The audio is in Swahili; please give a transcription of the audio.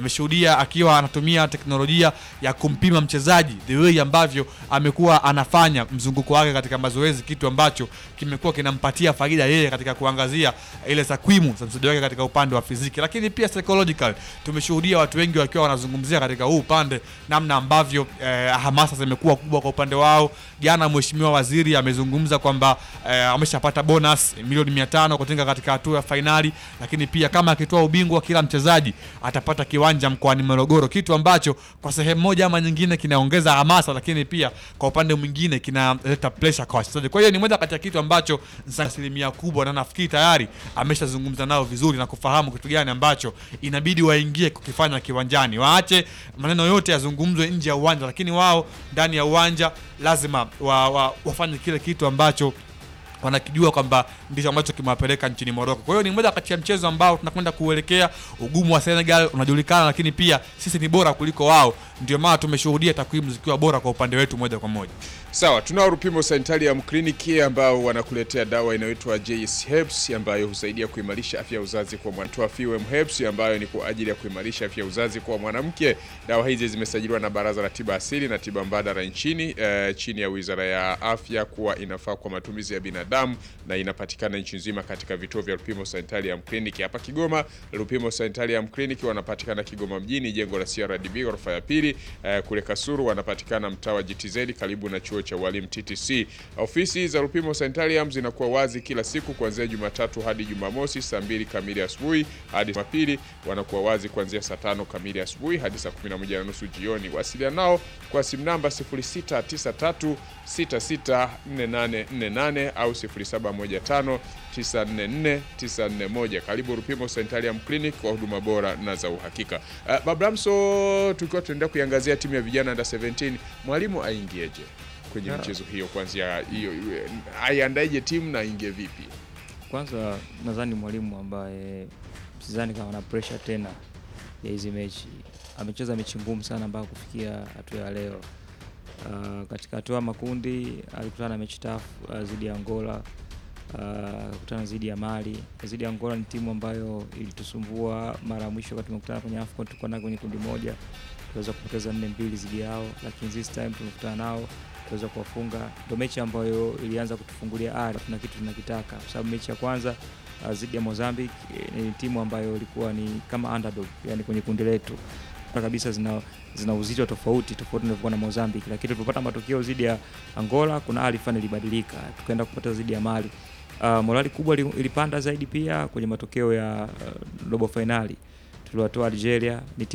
tumeshuhudia akiwa anatumia teknolojia ya kumpima mchezaji the way ambavyo amekuwa anafanya mzunguko wake katika mazoezi, kitu ambacho kimekuwa kinampatia faida yeye katika kuangazia ile takwimu za mchezaji wake katika upande wa fiziki, lakini pia psychological. Tumeshuhudia watu wengi wakiwa wanazungumzia katika huu upande namna ambavyo eh, hamasa zimekuwa kubwa kwa upande wao. Jana mheshimiwa waziri amezungumza kwamba eh, ameshapata bonus milioni mia tano kutinga katika hatua ya fainali, lakini pia kama akitoa ubingwa kila mchezaji atapata kiwanja mkoani Morogoro, kitu ambacho kwa sehemu moja ama nyingine kinaongeza hamasa, lakini pia kwa upande mwingine kinaleta pressure kwa wachezaji. Kwa hiyo ni moja kati ya kitu ambacho za asilimia kubwa, na nafikiri tayari ameshazungumza nao vizuri na kufahamu kitu gani ambacho inabidi waingie kukifanya kiwanjani, waache maneno yote yazungumzwe nje ya uwanja, lakini wao ndani ya uwanja lazima wa, wa, wafanye kile kitu ambacho wanakijua kwamba ndicho ambacho kimewapeleka nchini Morocco. Kwa hiyo ni moja kati ya mchezo ambao tunakwenda kuelekea. Ugumu wa Senegal unajulikana, lakini pia sisi ni bora kuliko wao, ndio maana tumeshuhudia takwimu zikiwa bora kwa upande wetu moja kwa moja. Sawa, tunao Rupimo Sanitarium Clinic ambao wanakuletea dawa inayoitwa JS Herbs ambayo husaidia kuimarisha afya ya uzazi kwa mwanamke. Fewem Herbs ambayo ni kwa ajili ya kuimarisha afya ya uzazi kwa mwanamke. Dawa hizi zimesajiliwa na Baraza la Tiba Asili na Tiba Mbadala nchini eh, chini ya Wizara ya Afya kuwa inafaa kwa matumizi ya binadamu na inapatikana nchi nzima katika vituo vya Rupimo Sanitarium Clinic. Hapa Kigoma, Rupimo Sanitarium Clinic wanapatikana Kigoma mjini, jengo la CRDB ghorofa ya pili. Eh, kule Kasuru wanapatikana mtaa wa GTZ karibu na chuo cha walimu TTC. Ofisi za Rupimo Sanitarium zinakuwa wazi kila siku kuanzia Jumatatu hadi Jumamosi saa mbili kamili asubuhi hadi Jumapili wanakuwa wazi kuanzia saa tano kamili asubuhi hadi saa 11 na nusu jioni. Wasiliana nao kwa simu namba 0693664848 au 0715 944941. Karibu Rupimo Sanitarium Clinic kwa huduma bora na za uhakika. Uh, Babramso, tukiwa tunaendelea kuiangazia timu ya vijana under 17, mwalimu aingieje kwenye Yeah. michezo hiyo? Kwanzia hiyo aiandaije timu na aingie vipi? Kwanza nadhani mwalimu ambaye sidhani kama ana pressure tena ya hizi mechi. Amecheza mechi ngumu sana mpaka kufikia hatua ya leo. Uh, katika hatua ya makundi alikutana na mechi tafu uh, dhidi ya Angola uh, akakutana dhidi ya Mali. Dhidi ya Angola ni timu ambayo ilitusumbua mara ya mwisho wakati tumekutana kwenye AFCON, tulikuwa nao kwenye kundi moja, tuweza kupoteza nne mbili dhidi yao, lakini this time tumekutana nao tuweza kuwafunga. Ndio mechi ambayo ilianza kutufungulia ari, tuna kitu tunakitaka, kwa sababu mechi ya kwanza uh, dhidi ya Mozambique eh, ni timu ambayo ilikuwa ni kama underdog, yani kwenye kundi letu na kabisa zina, zina uzito tofauti tofauti na na Mozambique, lakini tulipopata matokeo dhidi ya Angola kuna hali fulani ilibadilika, tukaenda kupata dhidi ya Mali. Uh, morali kubwa ili- ilipanda zaidi pia kwenye matokeo ya uh, robo fainali tuliwatoa Algeria. Ni timu